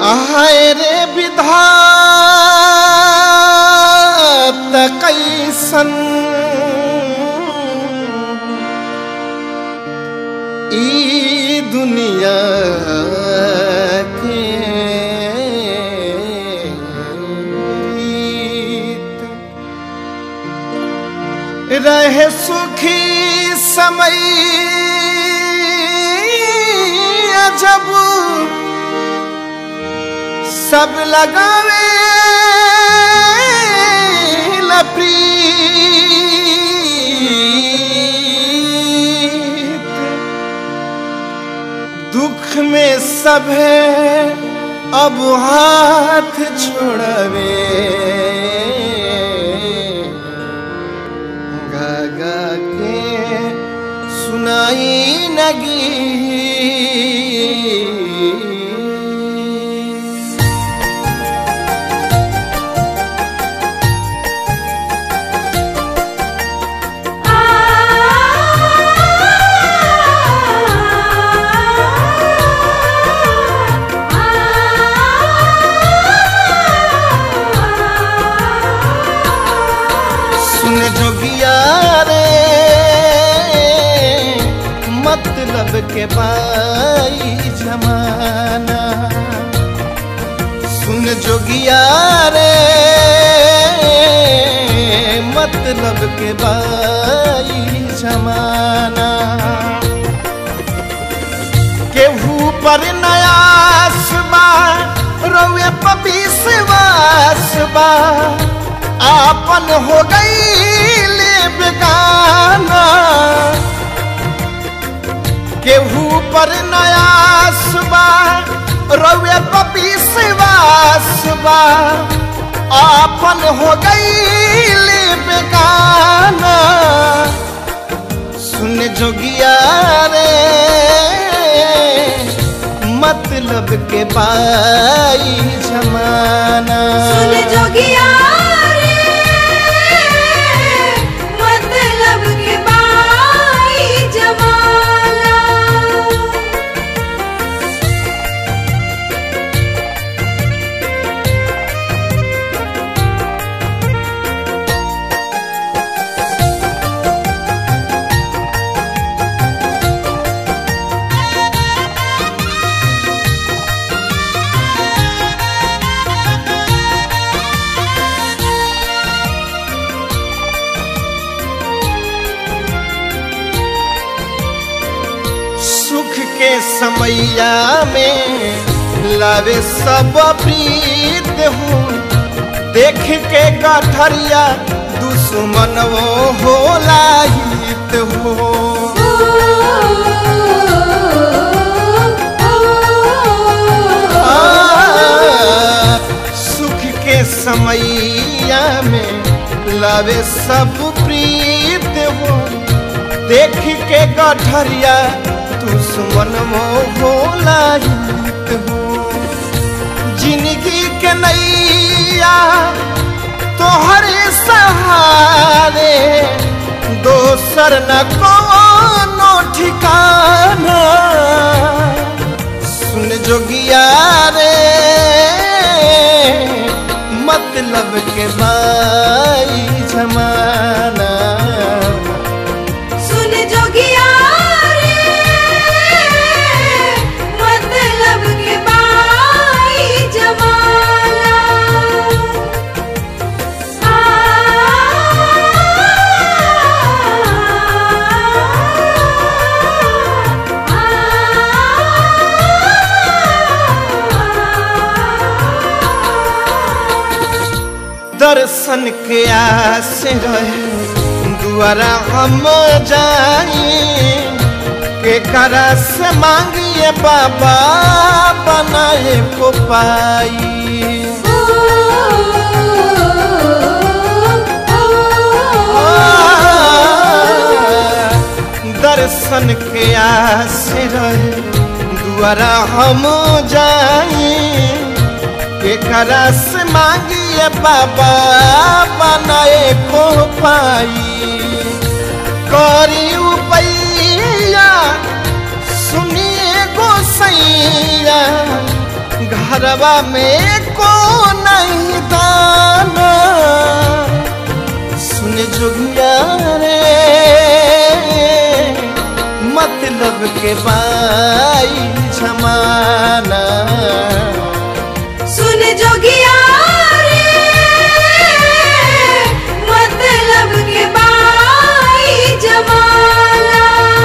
आहाय रे विधात कैसन ई दुनिया के रीत। रहे सुखी समय जब सब लगावे लप्रीत दुख में सब है अब हाथ छोड़वे गा गा के सुनाई नगी सुन जोगिया रे मतलब के बाई जमाना सुन जोगिया रे मतलब के बाई जमाना केहू पर नयास बा रउए पपीसवास बा आपन हो गई बेगाना केहू पर नयास बा रउए पपीसवास बा आपन हो गई बेगाना सुन जोगिया रे मतलब के पाई जमाना सुन जोगिया रे मतलब के बाई जमाना सुख के समैया में लावे सब प्रीत हूँ देख के गठरिया दुश्मन वो होला हित हो आ, सुख के समैया में लावे सब प्रीत हो देख के गठरिया दुश्मन वो होला हित हो जिंदगी के नैया तोहरे सहारे दोसर न कोनो ठिकाना सुन जोगिया रे मतलब के बाई जमाना सुन जोगिया रे मतलब के बाई जमाना आ दर्शन के आस रहे दुआरा हम जाई के करा से मांगिए बाबा बनाए को पाई दर्शन के आस रहे दुआरा हम जाई एकरा से मांगिए बाबा बनाए को पाई करी उपैया सुनिए गोसैया घरवा में को नहीं दाना सुन जोगिया रे मतलब के बाई जमाना सुन जोगिया रे मतलब के बाई जमाना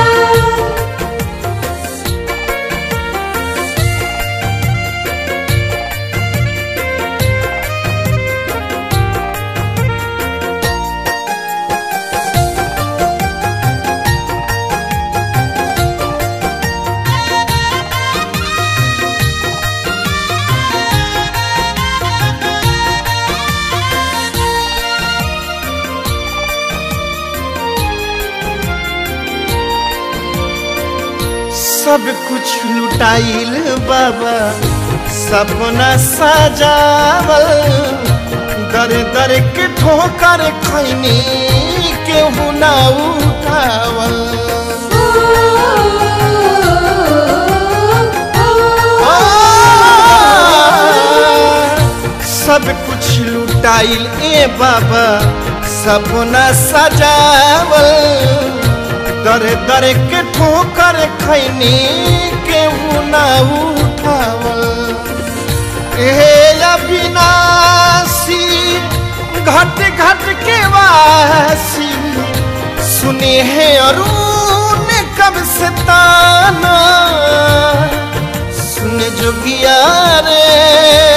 सब कुछ लुटाइल बाबा सपना सजावल दर दर के ठोकर खैनी केहू ना उठावल आ, सब कुछ लुटाइल ए बाबा सपना सजावल दर दर के ठोकर खैनी केहू ना उठावल ए अविनाशी घट घट के वासी सुने है अरुण कब से ताना सुन जोगिया रे